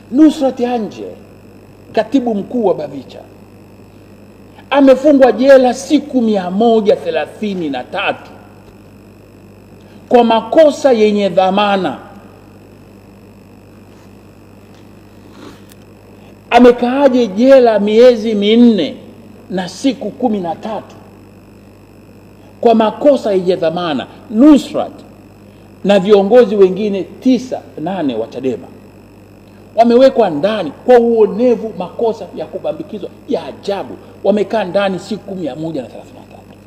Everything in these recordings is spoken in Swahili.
Nusrat Anje, katibu mkuu wa Bavicha, amefungwa jela siku mia moja thelathini na tatu kwa makosa yenye dhamana. Amekaaje jela miezi minne na siku kumi na tatu kwa makosa yenye dhamana? Nusrat na viongozi wengine tisa nane wa Chadema wamewekwa ndani kwa uonevu, makosa ya kubambikizwa ya ajabu. Wamekaa ndani siku mia moja na thelathini na tatu.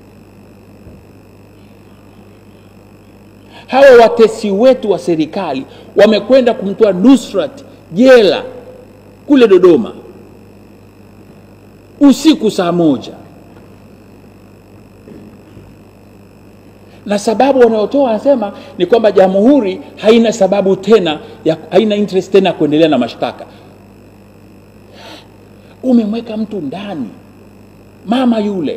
Hawa watesi wetu wa serikali wamekwenda kumtoa Nusrat jela kule Dodoma usiku saa moja, na sababu wanayotoa wanasema ni kwamba jamhuri haina sababu tena ya, haina interest tena ya kuendelea na mashtaka. Umemweka mtu ndani, mama yule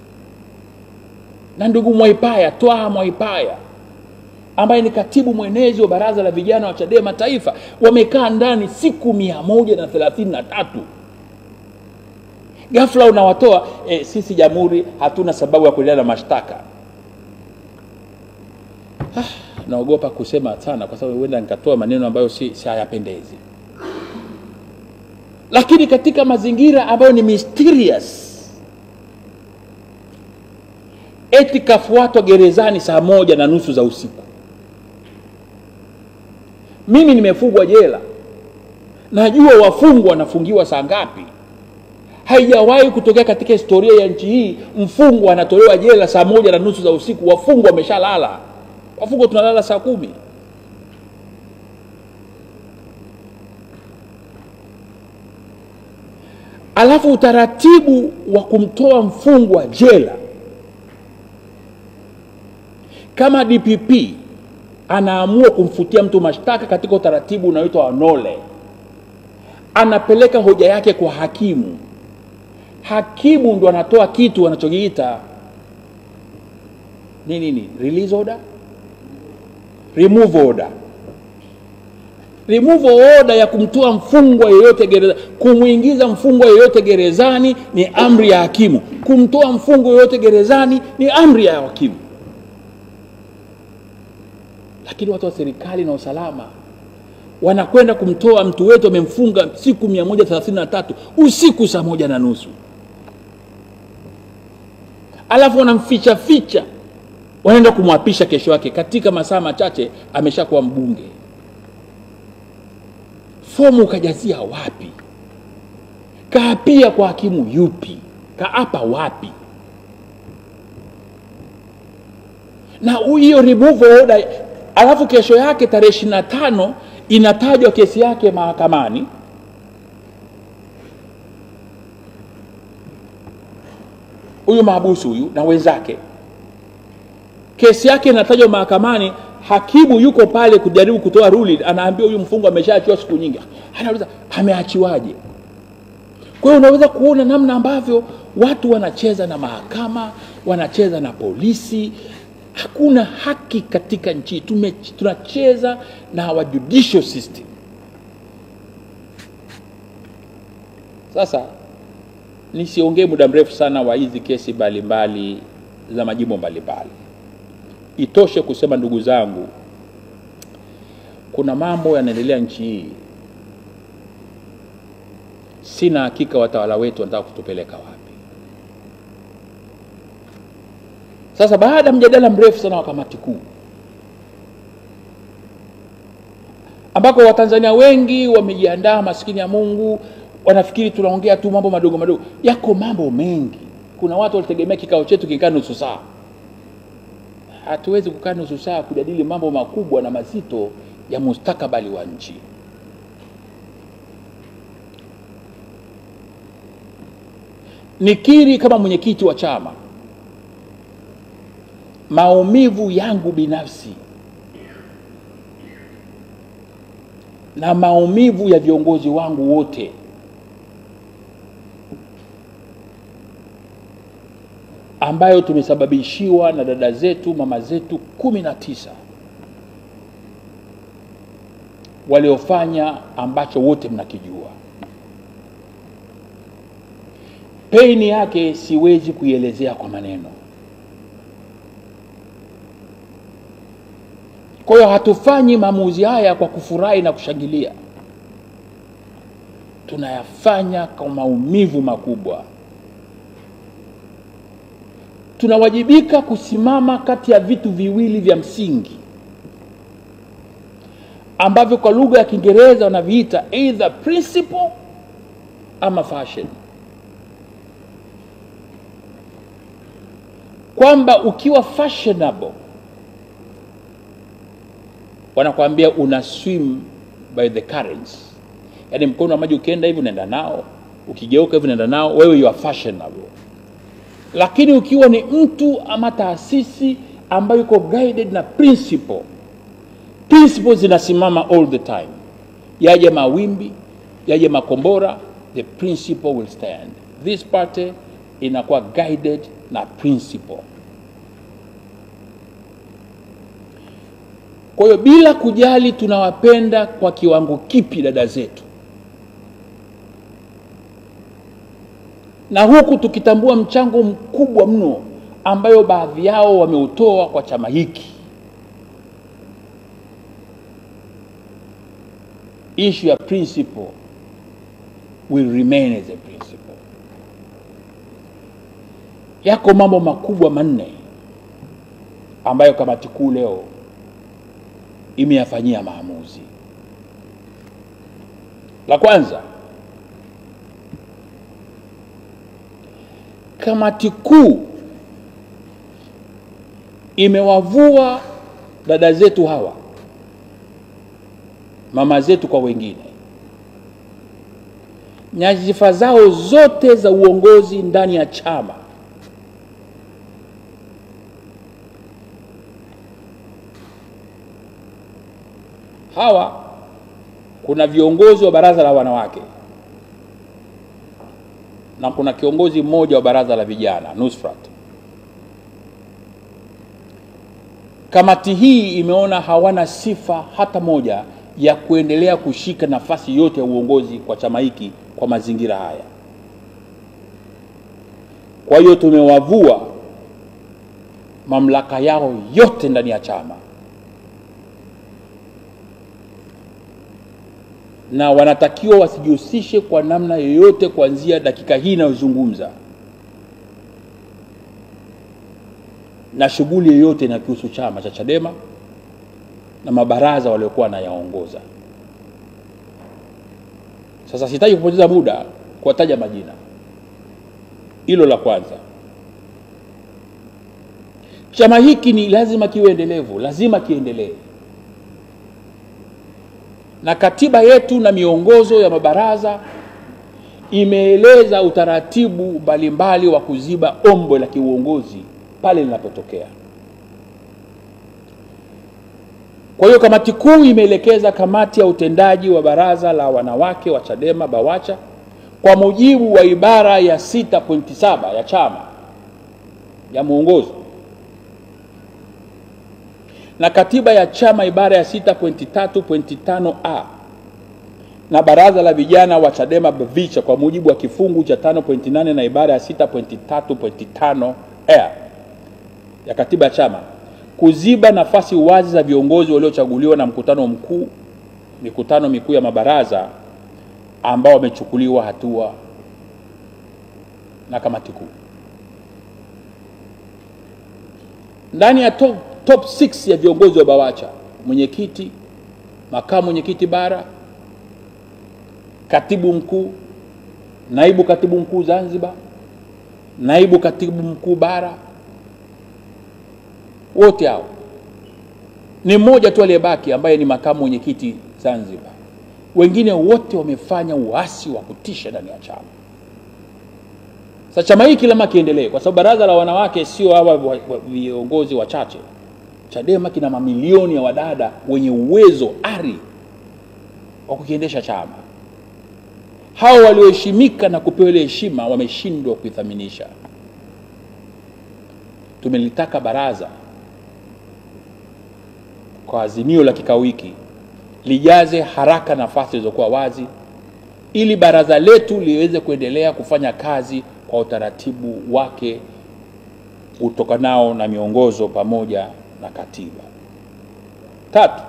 na ndugu Mwaipaya, Twaha Mwaipaya ambaye ni katibu mwenezi wa baraza la vijana wa Chadema Taifa, wamekaa ndani siku mia moja na thelathini na tatu. Ghafla unawatoa e, sisi jamhuri hatuna sababu ya kuendelea na mashtaka. Ah, naogopa kusema sana kwa sababu huenda nikatoa maneno ambayo si, si hayapendezi, lakini katika mazingira ambayo ni mysterious, eti kafuatwa gerezani saa moja na nusu za usiku. Mimi nimefungwa jela, najua wafungwa wanafungiwa saa ngapi. Haijawahi kutokea katika historia ya nchi hii mfungwa anatolewa jela saa moja na nusu za usiku, wafungwa wameshalala. Wafungwa tunalala saa kumi. Alafu utaratibu wa kumtoa mfungwa jela, kama DPP anaamua kumfutia mtu mashtaka katika utaratibu unaoitwa wanole, anapeleka hoja yake kwa hakimu. Hakimu ndo anatoa kitu anachokiita nini nini, release order, remove order. Remove order ya kumtoa mfungwa yeyote gerezani, kumwingiza mfungwa yeyote gerezani ni amri ya hakimu. Kumtoa mfungwa yeyote gerezani ni amri ya hakimu. Lakini watu wa serikali na usalama wanakwenda kumtoa mtu wetu, wamemfunga siku 133 usiku saa moja na nusu, alafu wanamficha ficha, wanaenda kumwapisha kesho yake, katika masaa machache ameshakuwa mbunge. Fomu kajazia wapi? Kaapia kwa hakimu yupi? Kaapa wapi? na hiyo remove order alafu kesho yake tarehe ishirini na tano inatajwa kesi yake mahakamani huyu mahabusu huyu na wenzake kesi yake inatajwa mahakamani hakimu yuko pale kujaribu kutoa ruling anaambia huyu mfungwa ameshaachiwa siku nyingi anauliza ameachiwaje kwa hiyo unaweza kuona namna ambavyo watu wanacheza na mahakama wanacheza na polisi hakuna haki katika nchi hii. Tume- tunacheza na our judicial system sasa nisiongee muda mrefu sana wa hizi kesi mbalimbali za majimbo mbalimbali itoshe kusema ndugu zangu kuna mambo yanaendelea nchi hii sina hakika watawala wetu wanataka kutupeleka wapi Sasa baada ya mjadala mrefu sana wa kamati kuu ambako Watanzania wengi wamejiandaa, maskini ya Mungu, wanafikiri tunaongea tu mambo madogo madogo. Yako mambo mengi. Kuna watu walitegemea kikao chetu kikaa nusu saa. Hatuwezi kukaa nusu saa kujadili mambo makubwa na mazito ya mustakabali wa nchi. Nikiri kama mwenyekiti wa chama maumivu yangu binafsi na maumivu ya viongozi wangu wote ambayo tumesababishiwa na dada zetu mama zetu kumi na tisa waliofanya ambacho wote mnakijua. Peini yake siwezi kuielezea kwa maneno. Kwa hiyo hatufanyi maamuzi haya kwa kufurahi na kushangilia, tunayafanya kwa maumivu makubwa. Tunawajibika kusimama kati ya vitu viwili vya msingi ambavyo kwa lugha ya Kiingereza wanaviita either principle ama fashion, kwamba ukiwa fashionable wanakuambia una swim by the currents, yaani mkono wa maji ukienda hivi unaenda nao, ukigeuka hivi unaenda nao, wewe you are fashionable. Lakini ukiwa ni mtu ama taasisi ambayo iko guided na principle, principles zinasimama all the time, yaje mawimbi, yaje makombora, the principle will stand. This party inakuwa guided na principle. Kwa hiyo bila kujali tunawapenda kwa kiwango kipi dada zetu, na huku tukitambua mchango mkubwa mno ambayo baadhi yao wameutoa kwa chama hiki, issue ya principle will remain as a principle. Yako mambo makubwa manne ambayo kamati kuu leo imeyafanyia maamuzi. La kwanza, kamati kuu imewavua dada zetu hawa, mama zetu kwa wengine, nyadhifa zao zote za uongozi ndani ya chama hawa kuna viongozi wa baraza la wanawake na kuna kiongozi mmoja wa baraza la vijana Nusrat. Kamati hii imeona hawana sifa hata moja ya kuendelea kushika nafasi yote ya uongozi kwa chama hiki kwa mazingira haya. Kwa hiyo tumewavua mamlaka yao yote ndani ya chama na wanatakiwa wasijihusishe kwa namna yoyote kuanzia dakika hii inayozungumza na shughuli yoyote inakihusu chama cha Chadema na mabaraza waliokuwa wanayaongoza. Sasa sitaki kupoteza muda kuwataja majina. Hilo la kwanza. Chama hiki ni lazima kiwe endelevu, lazima kiendelee na katiba yetu na miongozo ya mabaraza imeeleza utaratibu mbalimbali wa kuziba ombwe la kiuongozi pale linapotokea. Kwa hiyo kamati kuu imeelekeza kamati ya utendaji wa baraza la wanawake wa Chadema Bawacha kwa mujibu wa ibara ya 6.7 ya chama ya mwongozo na katiba ya chama ibara ya 6.3.5a na baraza la vijana wa Chadema Bavicha kwa mujibu wa kifungu cha 5.8 na ibara ya 6.3.5 a ya katiba ya chama kuziba nafasi wazi za viongozi waliochaguliwa na mkutano mkuu, mikutano mikuu ya mabaraza ambao wamechukuliwa hatua na kamati kuu ndani ya top, top 6 ya viongozi wa Bawacha, mwenyekiti, makamu mwenyekiti bara, katibu mkuu, naibu katibu mkuu Zanzibar, naibu katibu mkuu bara, wote hao ni mmoja tu aliyebaki ambaye ni makamu mwenyekiti Zanzibar. Wengine wote wamefanya uasi wa kutisha ndani ya chama. Sasa chama hiki lazima kiendelee, kwa sababu baraza la wanawake sio hawa wa- wa- viongozi wachache. Chadema kina mamilioni ya wadada wenye uwezo ari wa kukiendesha chama. Hao walioheshimika na kupewa ile heshima wameshindwa kuithaminisha. Tumelitaka baraza kwa azimio la kikao hiki lijaze haraka nafasi zilizokuwa wazi ili baraza letu liweze kuendelea kufanya kazi kwa utaratibu wake utokanao na miongozo pamoja na katiba. Tatu,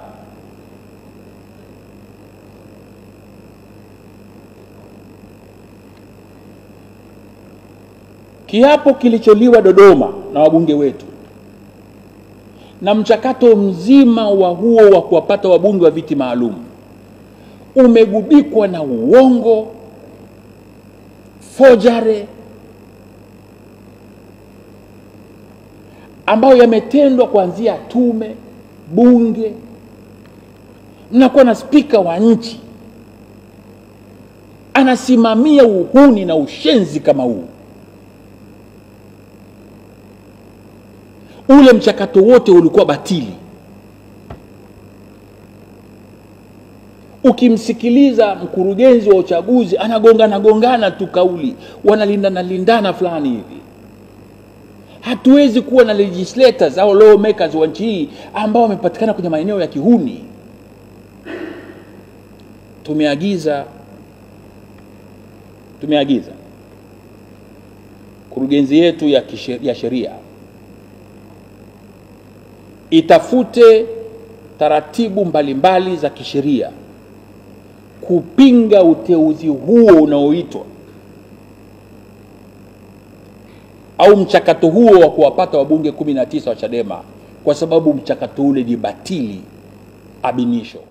kiapo kilicholiwa Dodoma na wabunge wetu na mchakato mzima wa huo wa kuwapata wabunge wa viti maalum umegubikwa na uongo, fojare ambayo yametendwa kuanzia tume, bunge. Mnakuwa na spika wa nchi anasimamia uhuni na ushenzi kama huu. Ule mchakato wote ulikuwa batili. Ukimsikiliza mkurugenzi wa uchaguzi anagongana gongana tu kauli, wanalindana lindana fulani hivi. Hatuwezi kuwa na legislators au lawmakers wa nchi hii ambao wamepatikana kwenye maeneo ya kihuni. Tumeagiza tumeagiza kurugenzi yetu ya, kishe, ya sheria itafute taratibu mbalimbali mbali za kisheria kupinga uteuzi huo unaoitwa au mchakato huo wa kuwapata wabunge 19 wa Chadema kwa sababu mchakato ule ni batili abinisho.